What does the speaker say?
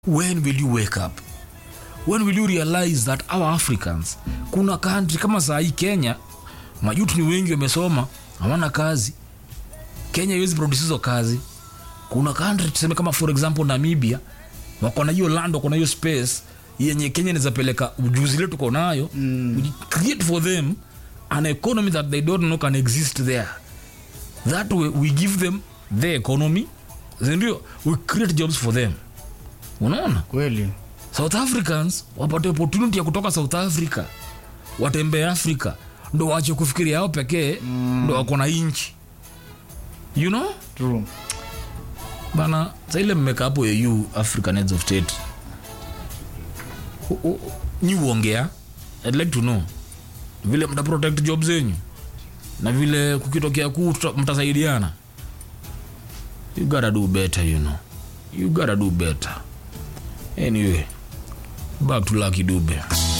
when will you wake up when will you realize that our africans kuna country kama saa hii kenya majutu ni wengi wamesoma hawana kazi kenya iwezi produce hizo kazi kuna country tuseme kama for example namibia wako na hiyo land wako na hiyo space yenye kenya inawezapeleka ujuzi letu tuko nayo mm. create for them an economy that they don't know can exist there that way we give them the economy sindio we create jobs for them unaona kweli south africans wapate opportunity ya kutoka south africa watembee africa ndo wache kufikiria yao pekee mm. ndo wako na inchi you know true bana saile mmeka hapo eu african heads of state U- u- nyi uongea I'd like to know vile mta protect job zenyu na vile kukitokea kuu tuta- mtasaidiana you gotta do better you know you gotta do better anyway back to lucky dube